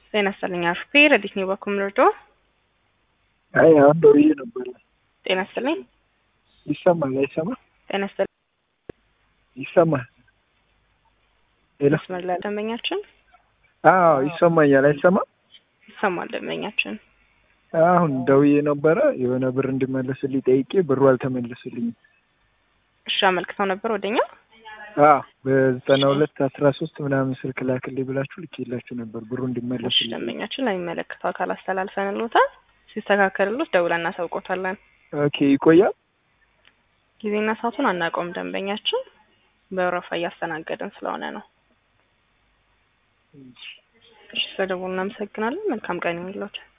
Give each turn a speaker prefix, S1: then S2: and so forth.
S1: ጤና ይስጥልኝ አርፌ ረዲት ነው በኩል ምርዶ
S2: አይ አሁን ደውዬ ነበር።
S1: ጤና ይስጥልኝ
S2: ይሰማል አይሰማም?
S1: ጤና ይስጥልኝ
S2: ይሰማል። ሄሎ
S1: መስመር ላይ ደንበኛችን
S2: አዎ ይሰማኛል። አይሰማም?
S1: ይሰማል ደንበኛችን
S2: አሁን ደውዬ ነበረ የሆነ ብር እንዲመለስልኝ ጠይቄ ብሩ አልተመለስልኝም።
S1: እሺ አመልክተው ነበር ወደኛ
S2: አዎ በዘጠና ሁለት አስራ ሶስት ምናምን ስልክ ላክልኝ ብላችሁ ልኬላችሁ ነበር ብሩ
S1: እሺ
S2: እንዲመለስልኝ።
S1: ደንበኛችን ለሚመለከተው አካል አስተላልፈንልዎታል። ሲስተካከልሎት ደውለን እናሳውቆታለን።
S2: ኦኬ ይቆያል።
S1: ጊዜና ሰዓቱን አናውቀውም። ደንበኛችን በወረፋ እያስተናገድን ስለሆነ ነው። እሺ ስለደወሉ እናመሰግናለን። መልካም ቀን ይሁንልዎት።